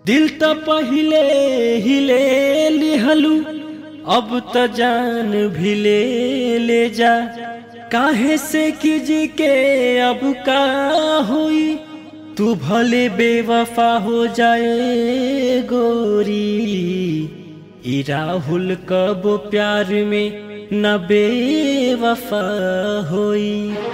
दिल त पहिले हिले लिहलू अब त जान भी ले ले जा काहे से किजी के अब का हुई तू भले बेवफा हो जाए गोरी ई राहुल कब प्यार में न बेवफा होई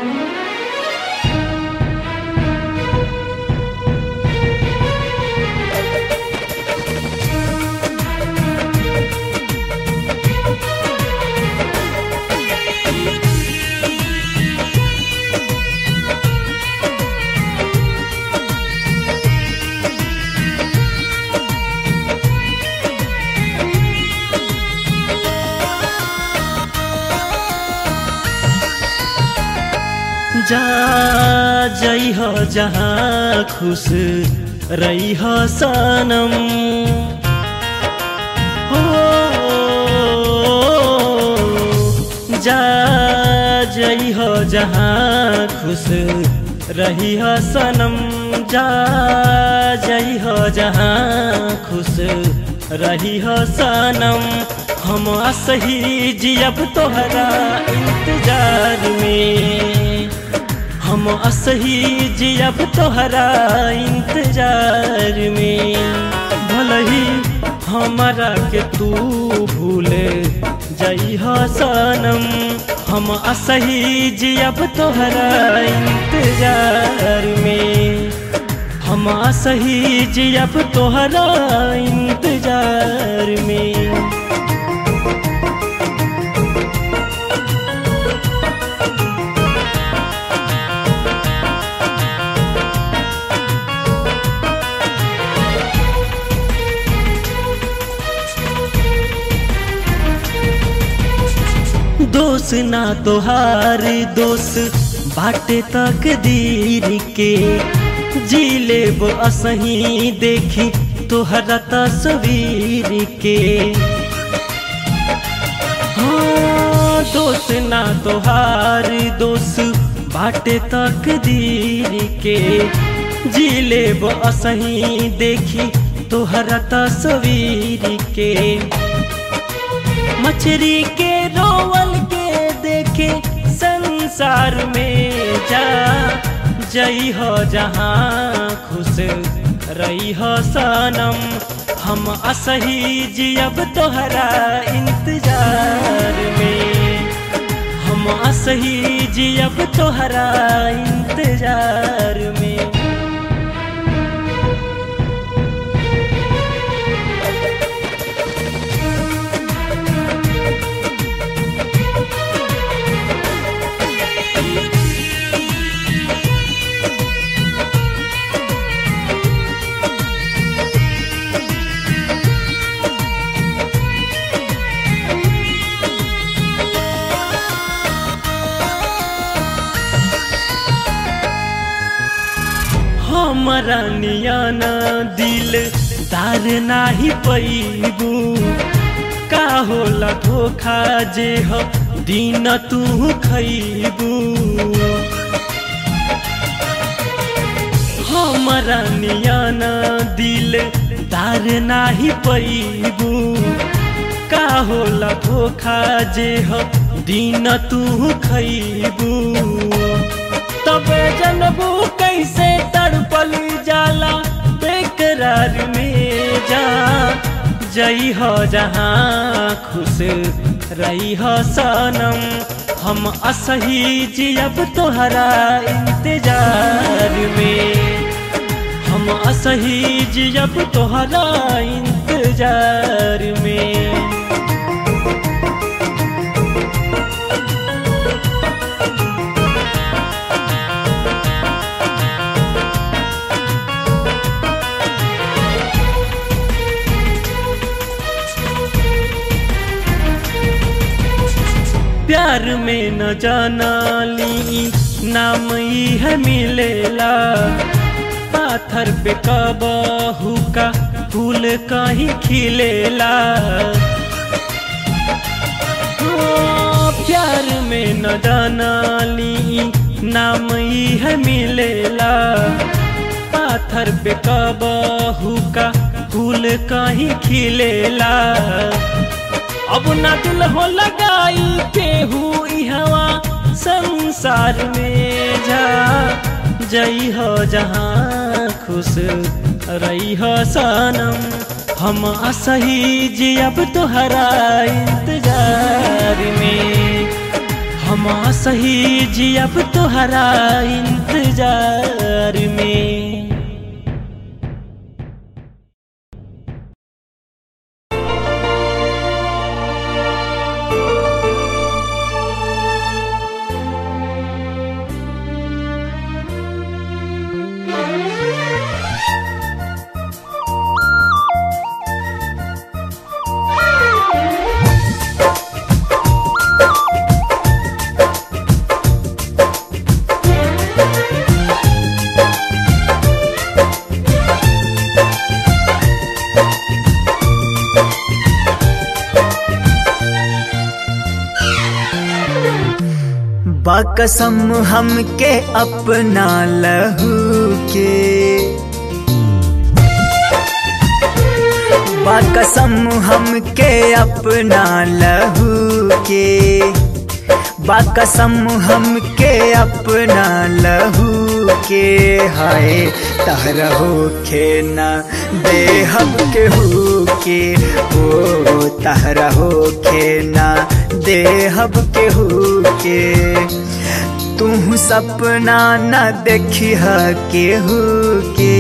जा जई हो जहाँ खुश रही हो सनम हो जा जई हो जहाँ खुश रही हो सनम जा जई हो जहाँ खुश रही हो सनम हम सही जियब तोहरा इंतजार में हम असही जियब तोहरा इंतजार में भलही हमारा के तू भूले जई सनम हम असही जियब तोहरा इंतजार में हम असही जियब तोहरा इंतजार में दोष ना तोहार दोष बाटे तक दीर के जी लेब असही देखी तोहरा तस्वीर के हाँ दोष ना तोहार दोष बाटे तक दीर के जी लेब असही देखी तोहरा तस्वीर के मछरी के रोवल के देखे संसार में जा जई हो जहाँ खुश रही हो सनम हम असही जियब तोहरा इंतजार में हम असही जियब तोहरा इंतजार में हमारा नियाना दिल दार नाही पैबू का होला धोखा जे हो दिन तू खैबू हमारा नियाना दिल दार नाही पैबू का होला धोखा जे हो दिन तू खैबू तबे जनबू कैसे तड़पल जाला बेकरार में जा जई हो जहाँ खुश रही हो सनम हम असही जियब तोहरा इंतजार में हम असही जियब तोहरा इंतजार में प्यार में न जाना ली नाम ही है मिलेला पाथर पे कबहू का फूल कहीं खिलेला प्यार में न जाना ली नाम ही है मिलेला पाथर पे कबहू का फूल कहीं खिलेला अब ना दिल हो लगाई केहू हवा संसार में जा जई हो जहाँ खुश रही हो सनम हम असही जी अब तोहरा इंतजार में हम सही जी अब तोहरा इंतजार में बाकसम हमके अपना लहू के बाकसम हमके अपना लहू के बाकसम हमके अपना लहू के हाय तहरहो खेना देहब केहू के ओ तहरहो खेना देहब केहू के तू सपना न देखी केहू के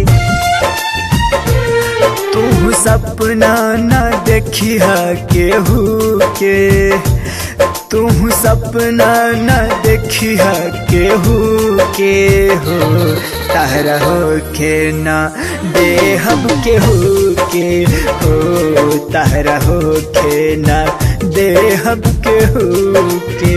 तू सपना न देखी केहू के तू सपना न देखी केहू के हो तहरा हो के न देहब केहू के हो तहरा हो के न देहब केहू के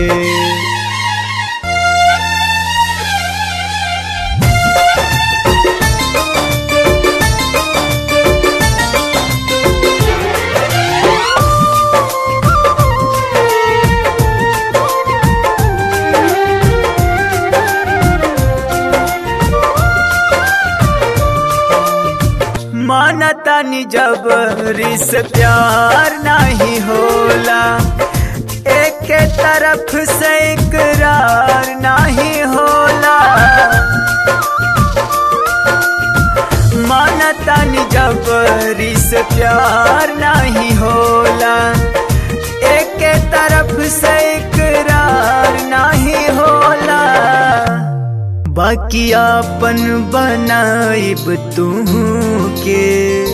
मानता नि जबरी से प्यार नहीं होला एक तरफ से इकरार नहीं होला मानता नि जबरी से प्यार नहीं होला एक तरफ से इकरार नहीं होला बाकी आपन बनाइब तू के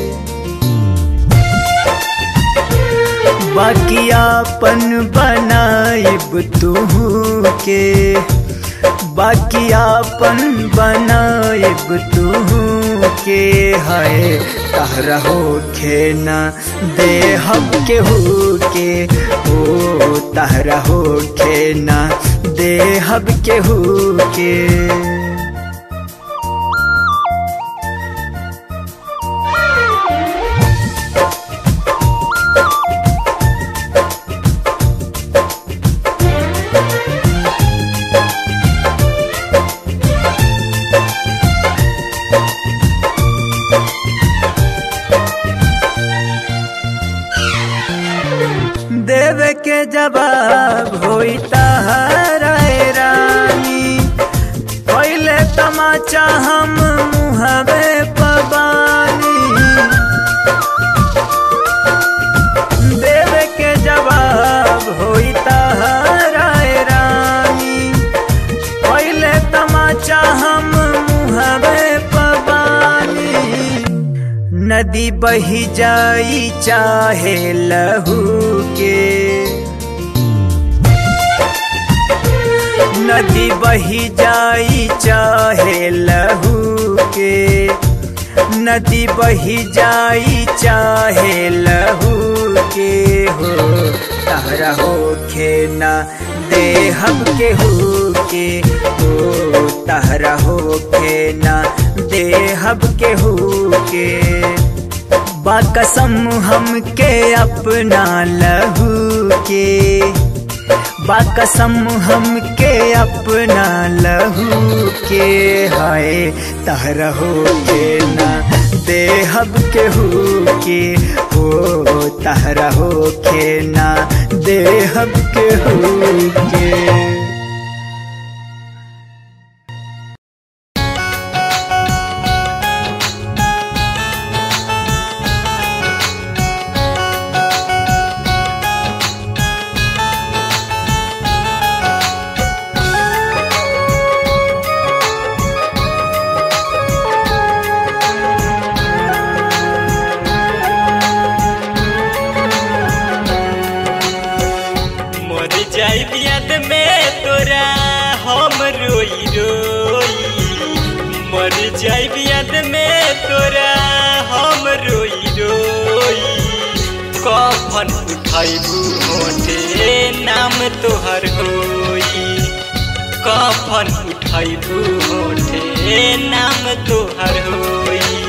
बाकी आपन बनाइब तू के बाकी आपन बनाइब तू के है तहरा हो खेना देहब के हो के ओ तहरा हो खेना देहब के हो के देव के जवाब होई तहराए रानी पहले तमाचा हम मुहबे पबानी देव के जवाब होई तहराए रानी पहले तमाचा हम मुहबे पबानी नदी बही जाई चाहे लहू के नदी बही जाई चाहे लहू के नदी बही जाई चाहे लहू के हो तहरा हो खेना देहब के हो के हो तहरा हो खेना देहब के हो के बाकसम हमके अपना लहू के बाकसम हमके अपना लहू के हाय तहरहो के ना देहब केहू के हो तहरहो के ना देहब केहू के मर जाई याद में तोरा हम रोई रोई मर जाई याद में तोरा हम रोई रोई कफन उठाइबू होठे नाम तोहर होई कफन उठाइबू होठे नाम तोहर होई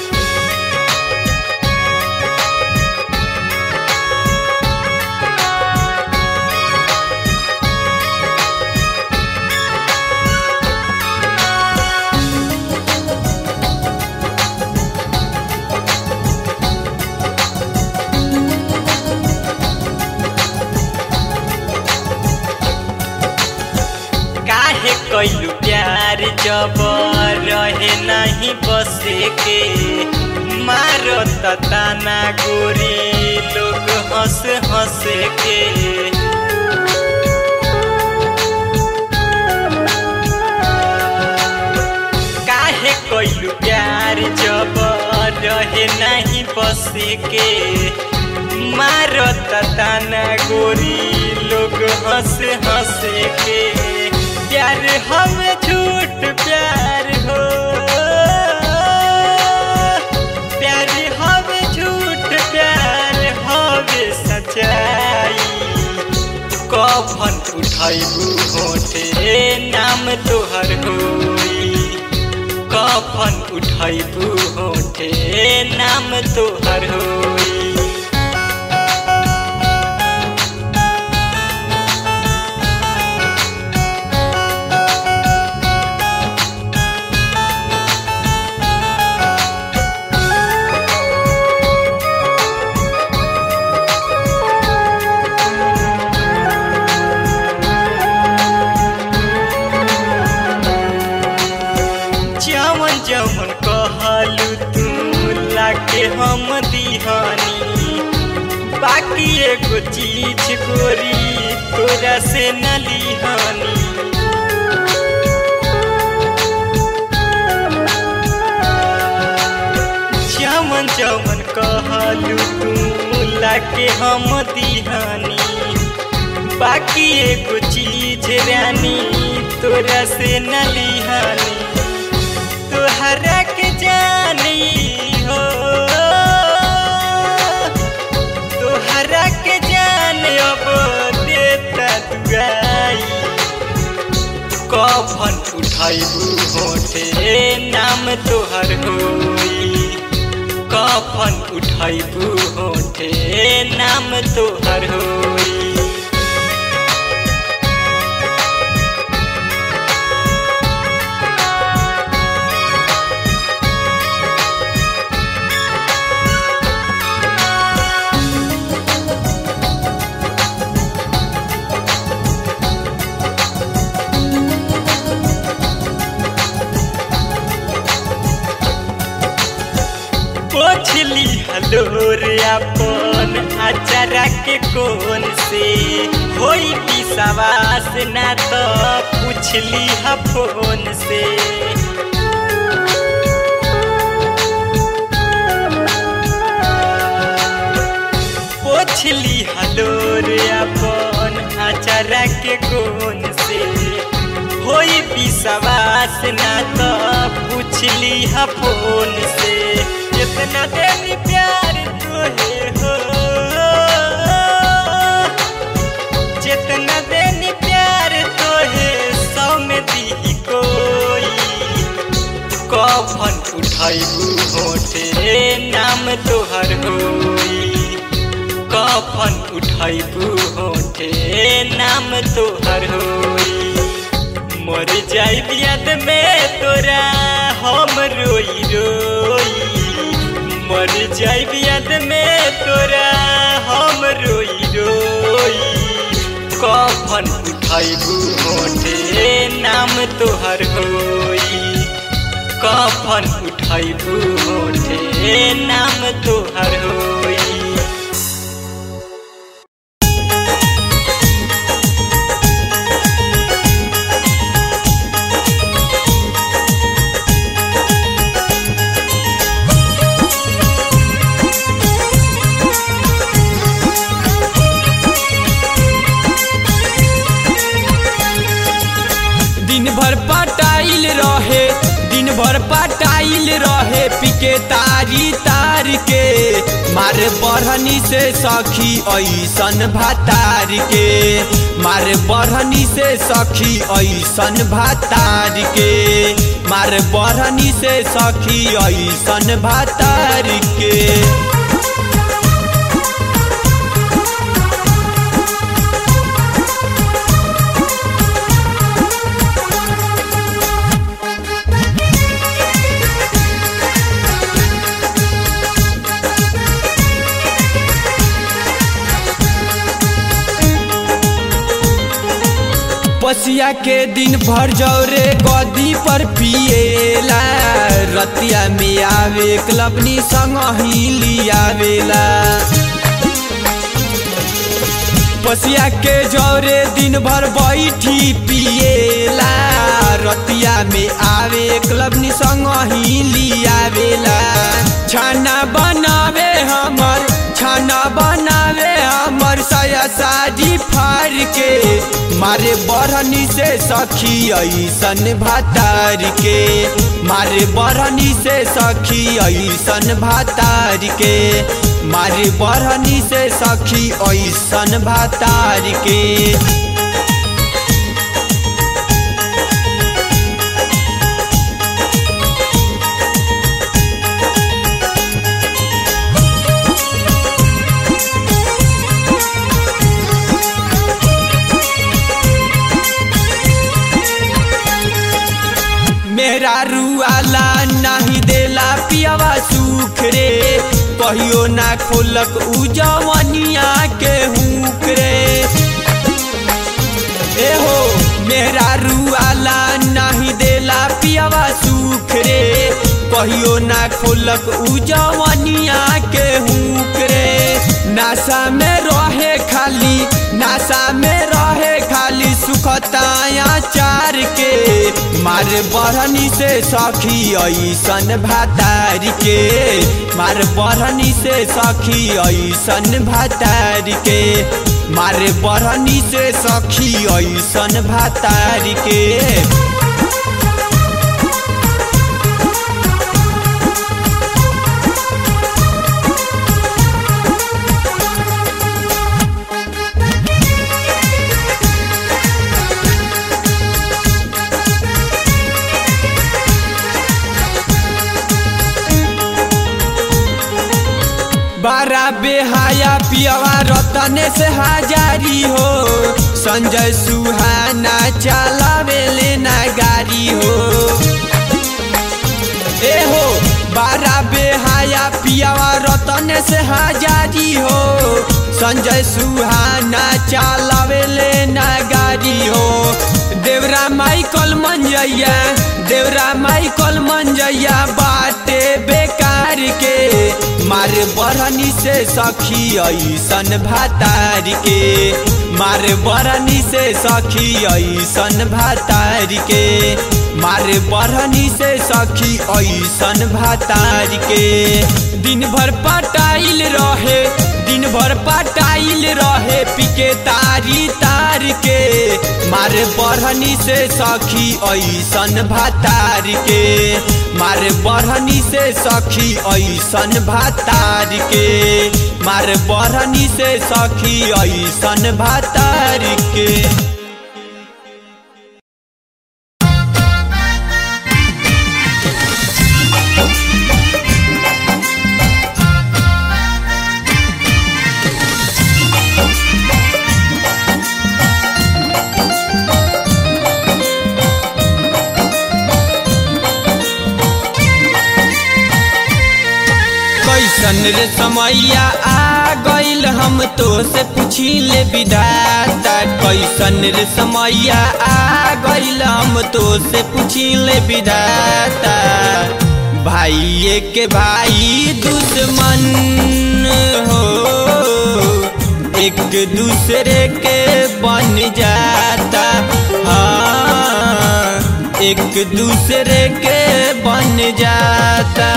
काहे कैलू प्यार जब रहे नहीं बसे के मारो ताना गोरी लोग हंस हंस के काहे कैलू प्यार जब रहे नहीं बसे के मारो ताना गोरी लोग हंस हंस के प्यार हम झूठ प्यार हो प्यार हम झूठ प्यार हवे सच्चाई कफन उठाइबू होठे नाम तोहर होई कफन उठाइबू होठे नाम तोहर होई जवन जवन कहलू तू लाके हम दीहानी बाकी एगो चीज गोरी तोरा से न लिहानी जवन जवन कहलू तू लाके हम दीहानी बाकी एगो चीज रानी तोरा से न लिहानी तोहरा के जानी हो तोहरा के जान अब देता दुआई कफन उठाइबू होठे नाम तोहर होई कफन उठाइबू होठे नाम तोहर होई पोछली हलोर अपन अचारा के कोन से होई की सवास ना तो पूछली ह फोन से पोछली हलोर अपन अचारा के कोन से होई विश्वास ना तो पूछली ह फोन से कितना देनी प्यार तोहे हो जितना देनी प्यार तोहे सौ में दी कोई कफन उठाइबू होठे नाम तोहर होई कफन उठाइबू होठे होठे नाम तोहर होई मर जाई याद में तोरा हम रोई रोई मर जाई याद में तोरा हम रोई रोई कफन उठाइबू होठे नाम तोहर होई कफन उठाइबू होठे नाम तोहर होई दिन भर पटाइल रहे दिन भर पटाइल रहे पिके तारी तार के मार बढ़नी से सखी ऐसन भातार के मार बढ़नी से सखी ऐसन भातार के मार बढ़नी से सखी ऐसन भातार के पसिया के दिन भर जौरे गदी पर पिएला रतिया में आवे क्लबनी संग ही लियावेला पसिया के जौरे दिन भर बैठी पिएला रतिया में आवे क्लबनी संग ही लियावेला छाना बनावे हमर छाना बनावे हमर साया साड़ी फाड़ के मारे बढ़नी से सखी ऐसन भातार के मारे बढ़नी से सखी ऐसन भातार के मारे बढ़नी से सखी ऐसन भातार के मेरा रुआला नहीं देला पियावा सुख रे कहियो ना खोलक उ जवनिया के हुक रे ए हो मेरा रुआला नहीं देला पियावा सुख रे कहियो ना खोलक उ जवनिया के हुक रे नासा में रहे खाली नासा में रहे खाली सुखताया चार के मार बढ़नी से सखी ऐसन भातार के मार बढ़नी से सखी ऐसन भातार के मार बढ़नी से सखी ऐसन भातार के बारा बेहाया पियावा रतने से हाजारी हो संजय सुहाना चलावे लेना गाड़ी हो ए हो बारा बेहाया पियावा रतने से हाजारी हो संजय सुहाना चलावे लेना गाड़ी हो देवरा माइकल मंजैया देवरा माइकल मंजैया बाटे बेकार के मार बढ़नी से सखी ऐसन भातार के मार बढ़नी से सखी ऐसन भातार के मार बढ़नी से सखी ऐसन भातार के दिन भर पटाइल रहे दिन भर पटाइल रहे पिके तारी तार के मारे बढ़नी से सखी ऐसन भातार के मारे बढ़नी से सखी ऐसन भातार के मारे बढ़नी से सखी ऐसन भातार के कैसन रे समैया आ गइल हम तो से पूछी ले विधाता कैसन रे समैया आ गइल हम तो से पूछी ले विधाता भाई के भाई दुश्मन हो एक दूसरे के बन जाता हाँ एक दूसरे के बन जाता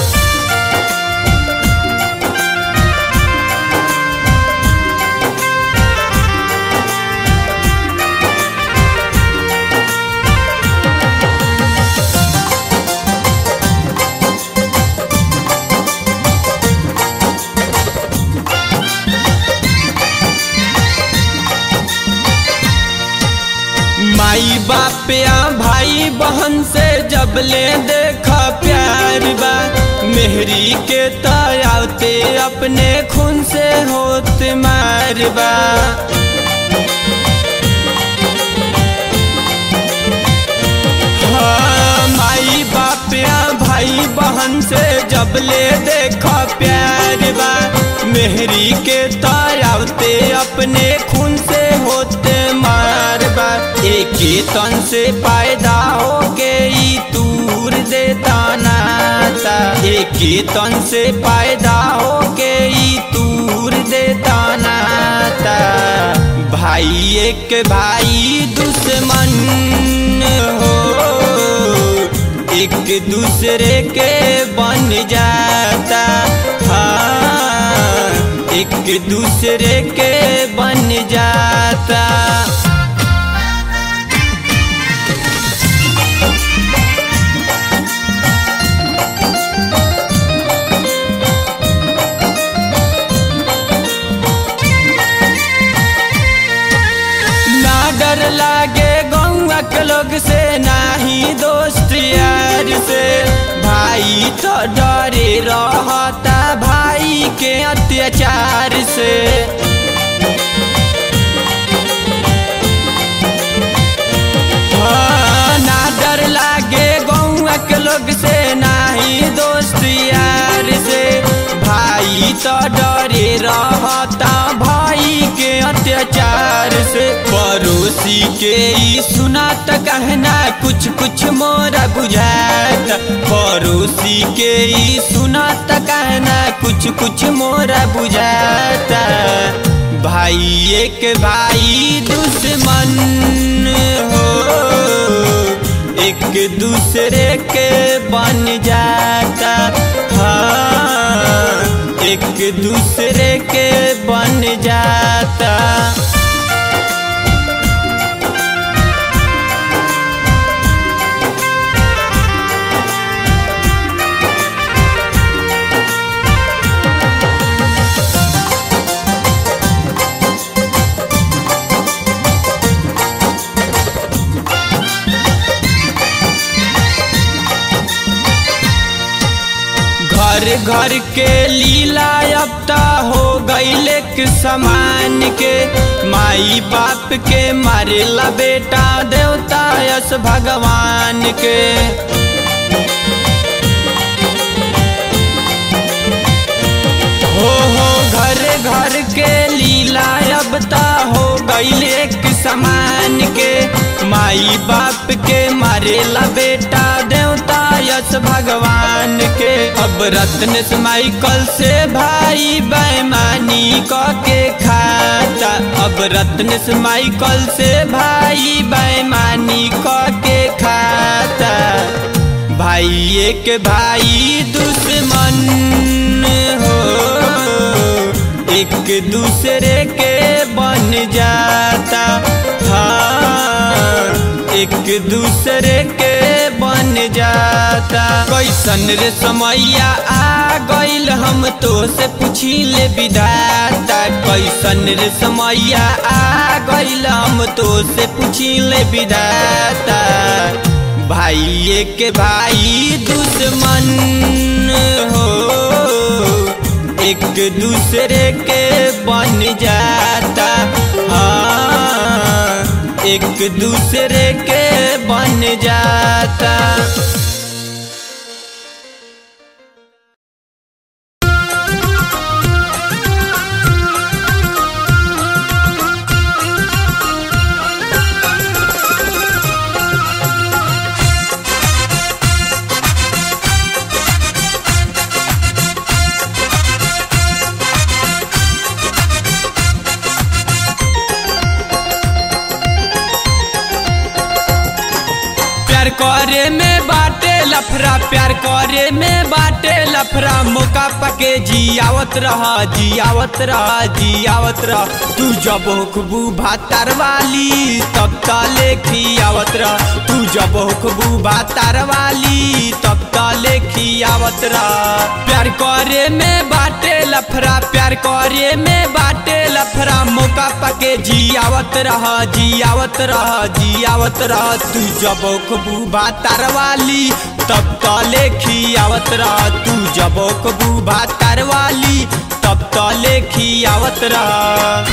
माई बाप या भाई बहन से जब ले देखा प्यार बा मेहरी के तयावते अपने खून से होत मार बा हाँ, माई बाप या भाई बहन से जब ले देखा प्यार बा मेहरी के तारावते अपने खून से होते मार बा एक ही तन से पैदा हो के ई दूर देता नाता एक ही तन से पैदा हो के ई दूर देता नाता भाई एक भाई दुश्मन हो एक दूसरे के बन जाता हाँ एक दूसरे के बन जाता ना डर लागे गौआ के लोग से नाही दोस्त यार से भाई तो डरे रहता भाई के अत्याचार से हाँ, ना डर लागे गौआ के लोग से नाही दोस्त यार से भाई तो डरे रहता भाई के अत्याचार से पड़ोसी के ई सुना त कहना कुछ कुछ मोरा बुझाता पड़ोसी के ई सुना त कहना कुछ कुछ मोरा बुझाता भाई एक भाई दुश्मन हो एक दूसरे के बन जाता हाँ एक दूसरे के बन जाता घर घर के लीला अब ता हो गईले के समान के माई बाप के मारेला बेटा देवता यस भगवान के हो हो घर घर के लीला अब ता हो गईले के समान के माई बाप के मारेला बेटा देवता यस भगवान के अब रत्न से माइकल से भाई बेमानी क के खाता अब रत्न से माइकल से भाई बेमानी क के खाता भाई एक भाई दुश्मन हो एक दूसरे के बन जाता हाँ एक दूसरे के बन जाता कैसन रे समैया आ गइल हम तो से पूछी ले विधाता कैसन रे समैया आ गइल हम तो से पूछी ले विधाता भाई एक भाई दुश्मन हो एक दूसरे के बन जाता हाँ एक दूसरे के बन जाता लफरा प्यार करे में बाटे लफरा मौका पके जियावत रह जियावत रह जियावत रह तू जब खुबू भातार वाली तब तले खियावत रह तू जब खुबू भातार वाली तब तले खियावत रह प्यार करे में बाटे लफरा प्यार करे में बाटे लफरा मौका पके जियावत रह जियावत रह जियावत रह तू जब खुबू भातार वाली तब तले खियावत रह तू जब खुबू भातार वाली तब तले खियावत रह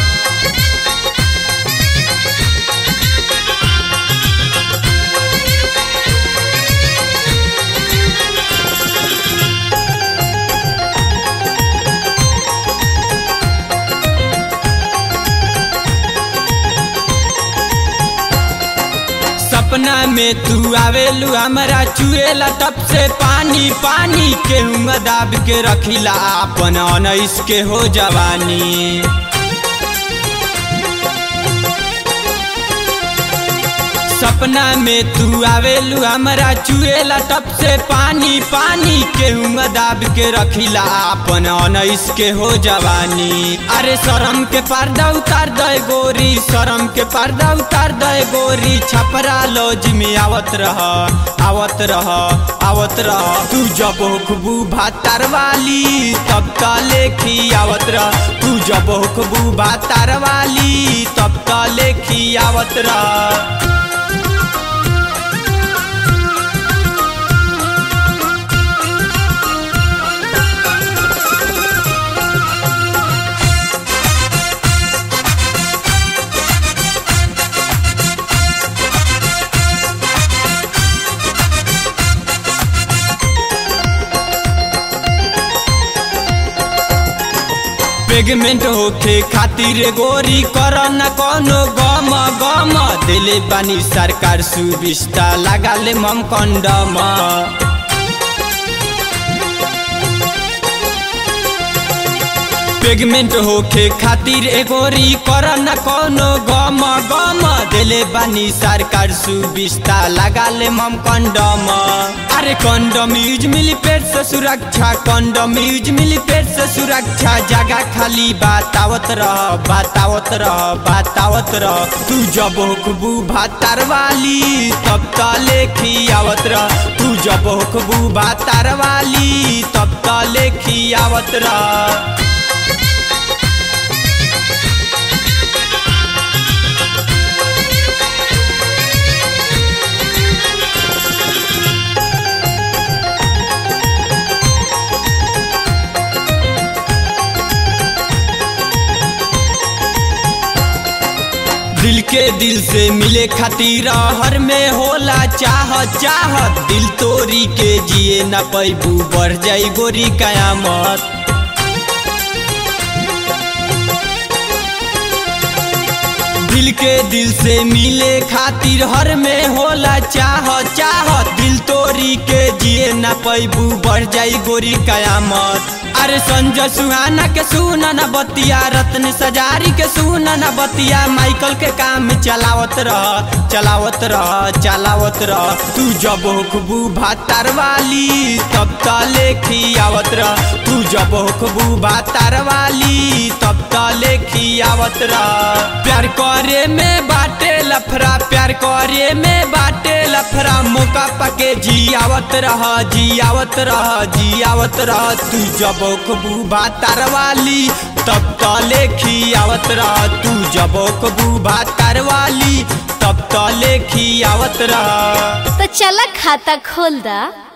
सपना में तू आवेलू हमारा चुएला तब से पानी पानी के दाब के रखिला अपन अनैस के हो जवानी सपना में तू आवेलू हमारा चुएला तब से पानी पानी के दाब के रखिला अपन अनैस के हो जवानी अरे शरम के पर्दा उतार दे गोरी शरम के पर्दा उतार दे गोरी छपरा लॉज में आवत रह आवत रह आवत रह तू जब खुबू भातार वाली तब तले खियावत रह तू जब खुबू भातार वाली तब तले खियावत रह प्रेगनेंट होखे खातिर गोरी कर न कोनो गम गम दिले बानी सरकार सुविस्ता लगाले मम कंडम प्रेगनेंट होखे खातिर एगोरी कर न कोनो गम गम दिले बानी सरकार सुविस्ता लगाले मम कंडम अरे कंडम यूज मिली पेट से सुरक्षा कंडम यूज मिली पेट से सुरक्षा जगह खाली बतावत रह बतावत रह बतावत रह तू जब हुकबू भातार वाली तब तले खियावत रह तू जब हुकबू भातार वाली तब तले खियावत रह दिल के दिल से मिले खातिर हर में होला चाह चाह दिल तोरी के जिए न पैबू बढ़ जाई गोरी कयामत दिल के दिल से मिले खातिर हर में होला चाह चाह दिल तोरी के जिए न पैबू बढ़ जाई गोरी कयामत अरे संजय सुहाना के सुना न बतिया रत्न सजारी के सुना न बतिया माइकल के काम चलावत रह चलावत रह चलावत रह तू जब हुकबू भातार वाली तब तले खियावत रह तू जब हुकबू भातार वाली तब तले खियावत रह प्यार करे में बाटे लफरा प्यार करे में बाटे लफरा मौका पके जियावत रह जियावत रह जियावत रह तू जब खुबू भातार वाली तब तले खियावत रह तू जब खुबू भातार वाली तब तले खियावत रह तो चला खाता खोल दा